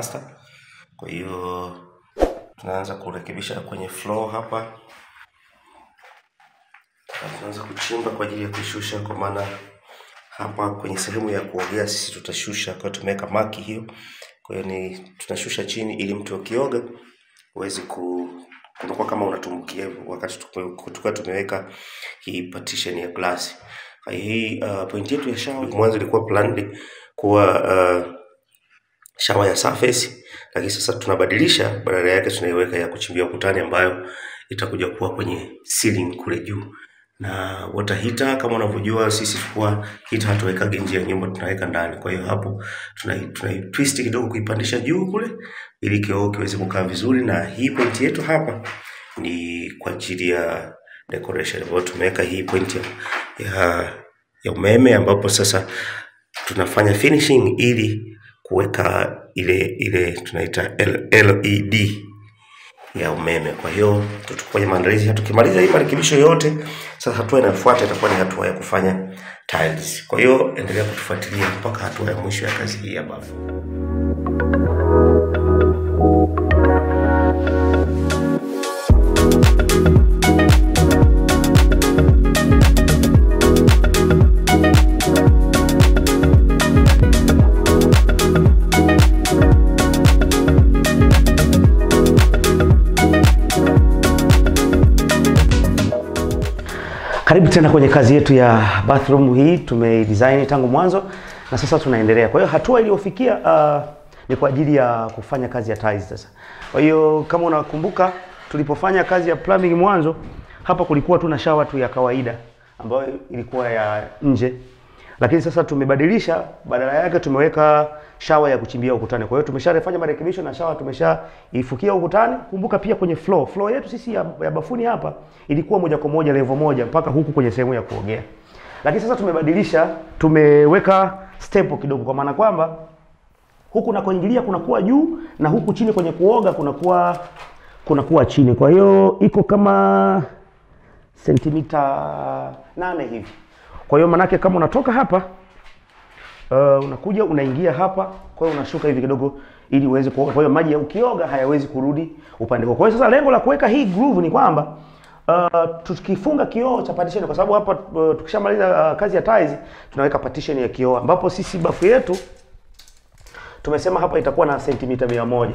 plaster. Kwa hiyo tunaanza kurekebisha kwenye floor hapa, na tunaanza kuchimba kwa ajili ya kushusha, kwa maana hapa kwenye sehemu ya kuogea sisi tutashusha, kwa tumeweka maki hiyo. Kwa hiyo ni tunashusha chini ili mtu akioga uweze ku kunakuwa kama unatumbukia hivyo wakati tukiwa tumeweka hii partition ya glasi. Kwa hiyo hii uh, point yetu ya shower mwanzo ilikuwa planned kuwa uh, shower ya surface, lakini sasa tunabadilisha, badala yake tunaiweka ya kuchimbia ukutani ambayo itakuja kuwa kwenye ceiling kule juu na water heater kama unavyojua sisi kwa heater hatuwekagi nje ya nyumba, tunaweka ndani. Kwa hiyo hapo tunai, tunai twist kidogo kuipandisha juu kule ili kioo kiweze kukaa vizuri, na hii point yetu hapa ni kwa ajili ya decoration, ambayo tumeweka hii point ya, ya, ya umeme ambapo sasa tunafanya finishing ili kuweka ile ile tunaita LED ya umeme. Kwa hiyo tutafanya maandalizi, tukimaliza hii marekebisho yote, sasa hatua inayofuata itakuwa ni hatua ya kufanya tiles. Kwa hiyo endelea kutufuatilia mpaka hatua ya mwisho ya kazi hii ya bafu. Karibu tena kwenye kazi yetu ya bathroom hii, tumedesign tangu mwanzo na sasa tunaendelea. Kwa hiyo hatua iliyofikia uh, ni kwa ajili ya kufanya kazi ya tiles sasa. Kwa hiyo kama unakumbuka tulipofanya kazi ya plumbing mwanzo, hapa kulikuwa tu na shower tu ya kawaida ambayo ilikuwa ya nje, lakini sasa tumebadilisha, badala yake tumeweka shower ya kuchimbia ukutani. Kwa hiyo tumeshafanya marekebisho na shower tumeshaifukia ukutani. Kumbuka pia kwenye floor, floor yetu sisi ya, ya bafuni hapa ilikuwa moja kwa moja level moja mpaka huku kwenye sehemu ya kuogea, lakini sasa tumebadilisha, tumeweka step kidogo, kwa maana kwamba huku nakoingilia kunakuwa juu na huku chini kwenye kuoga kunakuwa kunakuwa chini. Kwa hiyo iko kama sentimita nane hivi. Kwa hiyo manake kama unatoka hapa uh, unakuja unaingia hapa, kwa hiyo unashuka hivi kidogo ili uweze kuoga. Kwa hiyo maji ya ukioga hayawezi kurudi upande huo. Kwa hiyo sasa lengo la kuweka hii groove ni kwamba uh, tukifunga kioo cha partition, kwa sababu hapa uh, tukishamaliza uh, kazi ya tiles tunaweka partition ya kioo, ambapo sisi bafu yetu tumesema hapa itakuwa na sentimita mia moja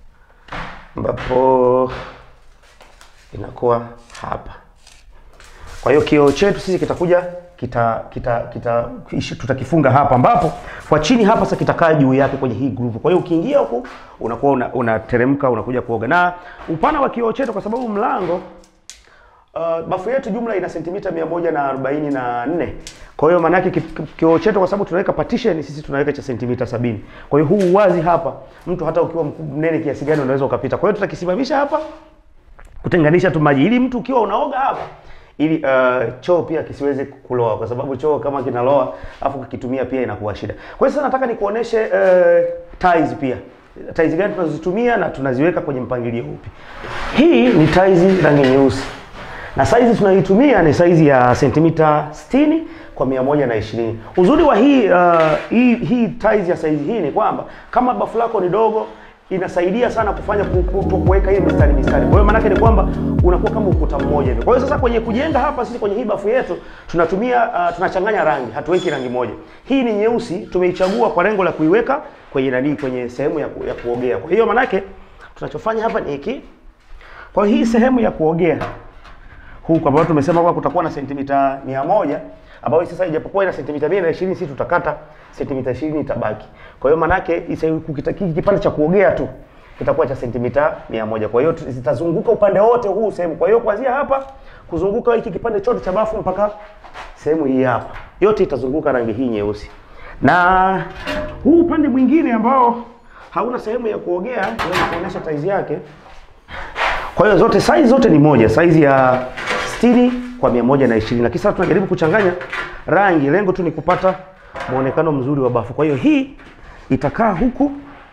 ambapo inakuwa hapa. Kwa hiyo kioo chetu sisi kitakuja kita kita kita ishi- tutakifunga hapa ambapo kwa chini hapa sasa kitakaa juu yake kwenye hii groove. Kwa hiyo ukiingia huku unakuwa una- unateremka unakuja kuoga. Na upana wa kioo chetu kwa sababu mlango uh, bafu yetu jumla ina sentimita mia moja na arobaini na nne. Kwa hiyo maana yake ki- ki- kioo chetu kwa sababu tunaweka partition sisi tunaweka cha sentimita sabini. Kwa hiyo huu uwazi hapa mtu hata ukiwa mkubwa mnene kiasi gani unaweza ukapita. Kwa hiyo tutakisimamisha hapa kutenganisha tu maji ili mtu ukiwa unaoga hapa ili uh, choo pia kisiweze kuloa kwa sababu choo kama kinaloa afu kikitumia pia inakuwa shida. Kwa hiyo sasa nataka nikuoneshe uh, tiles pia. Tiles gani tunazozitumia na tunaziweka kwenye mpangilio upi. Hii ni tiles rangi nyeusi. Na size tunayoitumia ni size ya sentimita 60 kwa 120. Uzuri wa hii uh, hii hii tiles ya size hii ni kwamba kama bafu lako ni dogo inasaidia sana kufanya ku- ku- ku- kuweka hii mistari mistari. Kwa hiyo maana yake ni kwamba unakuwa kama ukuta mmoja hivi. Kwa hiyo sasa kwenye kujenga hapa sisi kwenye hii bafu yetu tunatumia uh, tunachanganya rangi, hatuweki rangi moja. Hii ni nyeusi, tumeichagua kwa lengo la kuiweka kwenye nani, kwenye sehemu ya, ku, ya kuogea. Kwa hiyo maana yake tunachofanya hapa ni hiki. Kwa hiyo hii sehemu ya kuogea huku ambayo tumesema kwamba kutakuwa na sentimita mia moja ambayo sasa ijapokuwa ina sentimita mia na ishirini sisi tutakata sentimita ishirini itabaki. Kwa hiyo manake isa- kukita- hiki kipande cha kuogea tu kitakuwa cha sentimita mia moja. Kwa hiyo tu- zitazunguka upande wote huu sehemu. Kwa hiyo kuanzia hapa kuzunguka hiki kipande chote cha bafu mpaka sehemu hii hapa, yote itazunguka rangi hii nyeusi, na huu upande mwingine ambao hauna sehemu ya kuogea, naweza kuonyesha taizi yake. Kwa hiyo zote size zote ni moja, size ya 60 kwa 120. Lakini sasa tunajaribu kuchanganya rangi, lengo tu ni kupata muonekano mzuri wa bafu. Kwa hiyo hii itakaa huku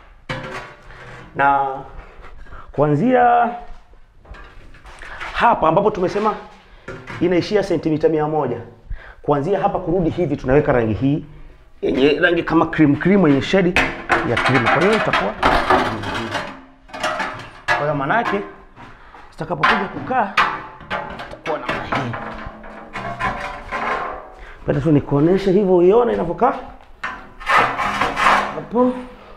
na kuanzia hapa ambapo tumesema inaishia sentimita mia moja kuanzia hapa kurudi hivi tunaweka rangi hii yenye rangi kama cream cream yenye shade ya cream. Kwa hiyo itakuwa hiyo maana yake zitakapokuja kukaa itakuwa namna hii. Penda tu nikuoneshe hivyo uione inavyokaa hapo.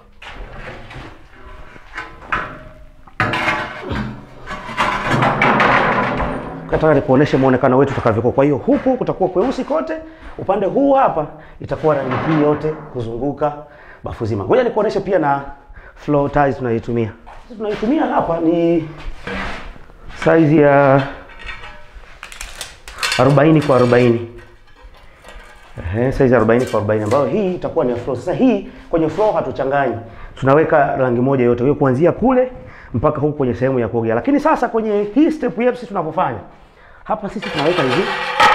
nataka nikuoneshe muonekano wetu utakavyokuwa. Kwa hiyo huku kutakuwa kweusi kote, upande huu hapa itakuwa rangi hii yote kuzunguka bafu zima. Ngoja nikuoneshe pia na floor tiles tunayoitumia. Sisi Tunaitumia hapa ni size ya 40 kwa 40. Ehe, size ya 40 kwa 40 ambayo hii itakuwa ni ya floor. Sasa hii kwenye floor hatuchanganyi. Tunaweka rangi moja yote. Hiyo kuanzia kule mpaka huku kwenye sehemu ya kuogea. Lakini sasa kwenye hii step yetu sisi tunavyofanya. Hapa sisi tunaweka hivi.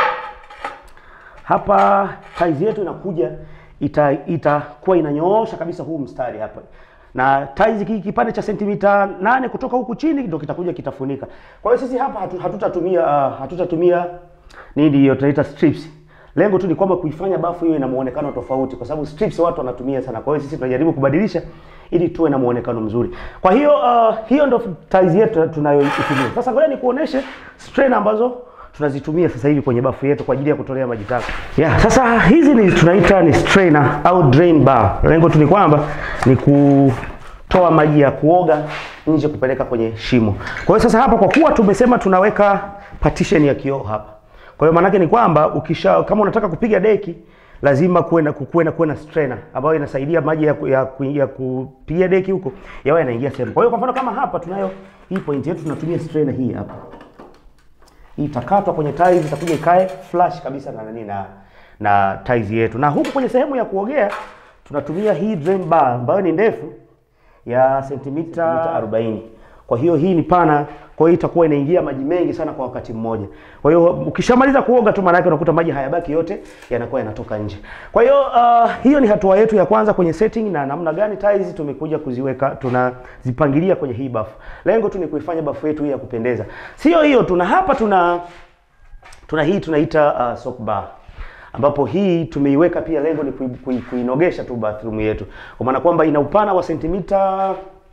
Hapa tiles yetu inakuja ita itakuwa inanyoosha kabisa huu mstari hapa. Na tiles hiki kipande cha sentimita nane kutoka huku chini ndio kitakuja kitafunika. Kwa hiyo sisi hapa hatu, hatutatumia uh, hatutatumia nini hiyo tunaita strips. Lengo tu ni kwamba kuifanya bafu hiyo ina muonekano tofauti kwa sababu strips watu wanatumia sana. Kwa hiyo sisi tunajaribu kubadilisha ili tuwe na muonekano mzuri. Kwa hiyo uh, hiyo ndio tiles yetu tunayoitumia. Sasa ngoja nikuoneshe strain ambazo tunazitumia sasa hivi kwenye bafu yetu kwa ajili ya kutolea maji taka. Yeah, sasa hizi ni tunaita ni strainer au drain bar. Lengo tu ni kwamba ni kutoa maji ya kuoga nje kupeleka kwenye shimo. Kwa hiyo sasa hapa kwa kuwa tumesema tunaweka partition ya kioo hapa. Kwa hiyo maanake ni kwamba ukisha kama unataka kupiga deki lazima kuwe na kuwe na kuwe na strainer ambayo inasaidia maji ya, ya, ya kupiga deki huko yawe yanaingia sehemu. Kwa hiyo kwa mfano kama hapa tunayo hii point yetu tunatumia strainer hii hapa. Hii itakatwa kwenye tiles itakuja ikae flush kabisa na nani na na tiles yetu. Na huku kwenye sehemu ya kuogea tunatumia hii drain bar ambayo ni ndefu ya sentimita 40. Kwa hiyo hii ni pana, kwa hiyo itakuwa inaingia maji mengi sana kwa wakati mmoja. Kwa hiyo ukishamaliza kuoga tu, maana yake unakuta maji hayabaki yote, yanakuwa yanatoka nje. Kwa hiyo uh, hiyo ni hatua yetu ya kwanza kwenye setting na namna gani tiles tumekuja kuziweka, tunazipangilia kwenye hii bafu. Lengo tu ni kuifanya bafu yetu hii ya kupendeza. Sio hiyo, tuna hapa tuna tuna hii tunaita uh, soap bar ambapo hii tumeiweka pia, lengo ni kui, kui, kuinogesha tu bathroom yetu, kwa maana kwamba ina upana wa sentimita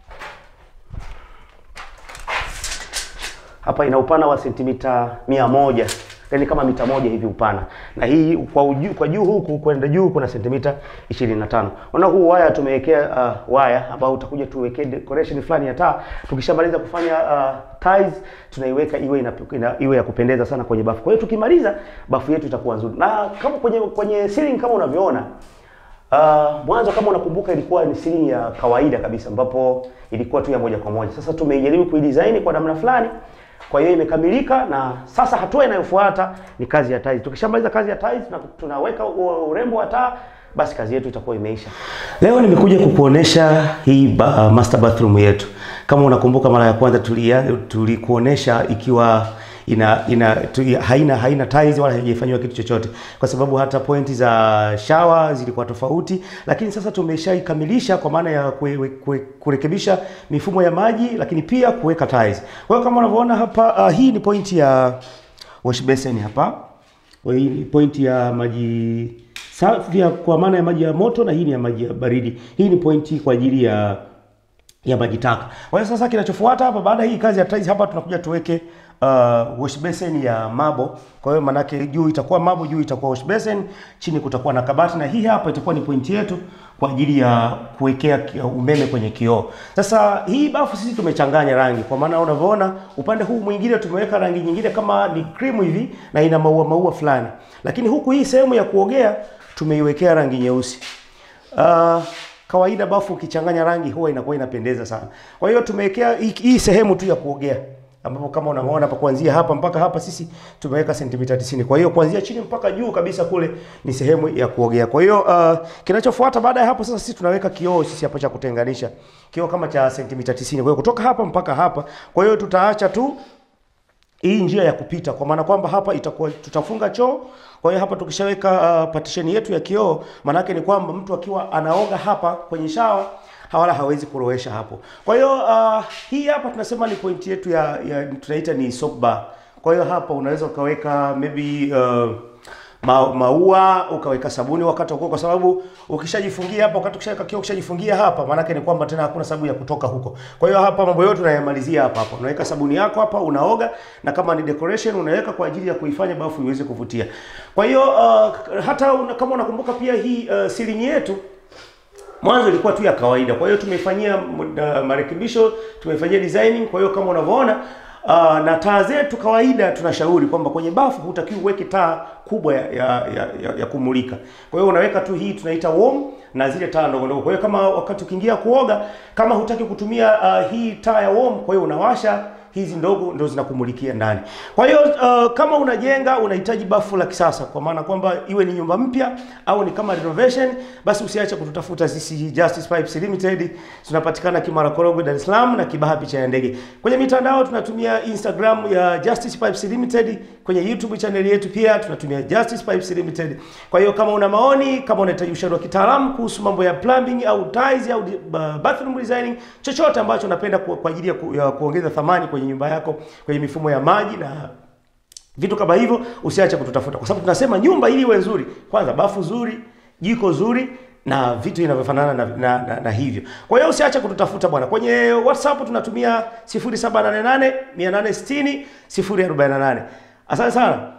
hapa ina upana wa sentimita mia moja yani kama mita moja hivi upana, na hii kwa uju, kwa juu huku kwenda juu kuna sentimita 25. Unaona huu waya tumewekea uh, waya ambao utakuja tuwekee decoration fulani ya taa. Tukishamaliza kufanya uh, tiles tunaiweka iwe ina, ina, iwe ya kupendeza sana kwenye bafu. Kwa hiyo tukimaliza bafu yetu itakuwa nzuri, na kama kwenye kwenye ceiling kama unavyoona Uh, mwanzo kama unakumbuka ilikuwa ni ceiling ya kawaida kabisa ambapo ilikuwa tu ya moja kwa moja. Sasa tumeijaribu kuidesign kwa namna fulani kwa hiyo imekamilika, na sasa hatua inayofuata ni kazi ya tiles. Tukishamaliza kazi ya tiles na tunaweka urembo wa taa, basi kazi yetu itakuwa imeisha. Leo nimekuja kukuonesha hii ba, uh, master bathroom yetu. Kama unakumbuka mara ya kwanza tulia tulikuonesha ikiwa ina ina tu, haina haina tiles wala haijafanywa kitu chochote, kwa sababu hata pointi za shower zilikuwa tofauti, lakini sasa tumeshaikamilisha kwa maana ya kue, kue, kurekebisha mifumo ya maji, lakini pia kuweka tiles. Kwa hiyo kama unavyoona hapa uh, hii ni pointi ya wash basin hapa. Hii ni pointi ya maji safi kwa maana ya maji ya moto, na hii ni ya maji ya baridi. Hii ni pointi kwa ajili ya ya maji taka. Kwa hiyo sasa kinachofuata hapa baada hii kazi ya tiles hapa tunakuja tuweke uh, wash basin ya mabo. Kwa hiyo manake juu itakuwa mabo, juu itakuwa wash basin, chini kutakuwa na kabati, na hii hapa itakuwa ni pointi yetu kwa ajili ya kuwekea umeme kwenye kioo. Sasa hii bafu sisi tumechanganya rangi, kwa maana unavyoona upande huu mwingine tumeweka rangi nyingine kama ni cream hivi na ina maua maua fulani, lakini huku hii sehemu ya kuogea tumeiwekea rangi nyeusi. Uh, kawaida bafu ukichanganya rangi huwa inakuwa inapendeza sana. Kwa hiyo tumewekea hii sehemu tu ya kuogea ambapo kama unaona hapa kuanzia hapa mpaka hapa sisi tumeweka sentimita 90. Kwa hiyo kuanzia chini mpaka juu kabisa kule ni sehemu ya kuogea. Kwa hiyo uh, kinachofuata baada ya hapo sasa sisi tunaweka kioo sisi hapa cha kutenganisha. Kioo kama cha sentimita 90. Kwa hiyo kutoka hapa mpaka hapa. Kwa hiyo tutaacha tu hii njia ya kupita kwa maana kwamba hapa itakuwa tutafunga choo. Kwa hiyo hapa tukishaweka uh, partition yetu ya kioo, maana ni kwamba mtu akiwa anaoga hapa kwenye shawa wala hawezi kurowesha hapo. Kwa hiyo uh, hii hapa tunasema ni point yetu ya, ya tunaita ni soap bar. Kwa hiyo hapa unaweza ukaweka maybe uh, ma, maua ukaweka sabuni wakati wa kuoga, kwa sababu ukishajifungia hapa, wakati ukishaweka kioo, ukishajifungia hapa, maana yake ni kwamba tena hakuna sababu ya kutoka huko. Kwa hiyo hapa mambo yote unayamalizia hapa hapa, unaweka sabuni yako hapa, unaoga, na kama ni decoration unaweka kwa ajili ya kuifanya bafu iweze kuvutia. Kwa hiyo uh, hata una, kama unakumbuka pia hii uh, ceiling yetu mwanzo ilikuwa tu ya kawaida. Kwa hiyo tumeifanyia uh, marekebisho, tumeifanyia designing. Kwa hiyo kama unavyoona uh, na taa zetu kawaida, tunashauri kwamba kwenye bafu hutakiwi uweke taa kubwa ya, ya, ya, ya, ya kumulika. Kwa hiyo unaweka tu hii tunaita warm na zile taa ndogo ndogo. Kwa hiyo kama wakati ukiingia kuoga, kama hutaki kutumia uh, hii taa ya warm, kwa hiyo unawasha hizi ndogo ndo zinakumulikia ndani. Kwa hiyo uh, kama unajenga unahitaji bafu la kisasa, kwa maana kwamba iwe ni nyumba mpya au ni kama renovation, basi usiache kututafuta sisi Justice Pipes Limited. Tunapatikana Kimara Korogwe, Dar es Salaam na Kibaha picha ya ndege. Kwenye mitandao tunatumia Instagram ya Justice Pipes Limited, kwenye YouTube channel yetu pia tunatumia Justice Pipes Limited. Kwa hiyo kama una maoni, kama unahitaji ushauri wa kitaalamu kuhusu mambo ya plumbing au tiles au uh, bathroom designing, chochote ambacho unapenda ku, kwa ajili ya, ku, ya kuongeza thamani kwenye nyumba yako, kwenye mifumo ya maji na vitu kama hivyo, usiache kututafuta, kwa sababu tunasema nyumba ili iwe nzuri, kwanza bafu zuri, jiko zuri na vitu vinavyofanana na, na, na, na hivyo. Kwa hiyo usiache kututafuta bwana. Kwenye WhatsApp tunatumia 0788 860 048. Asante sana.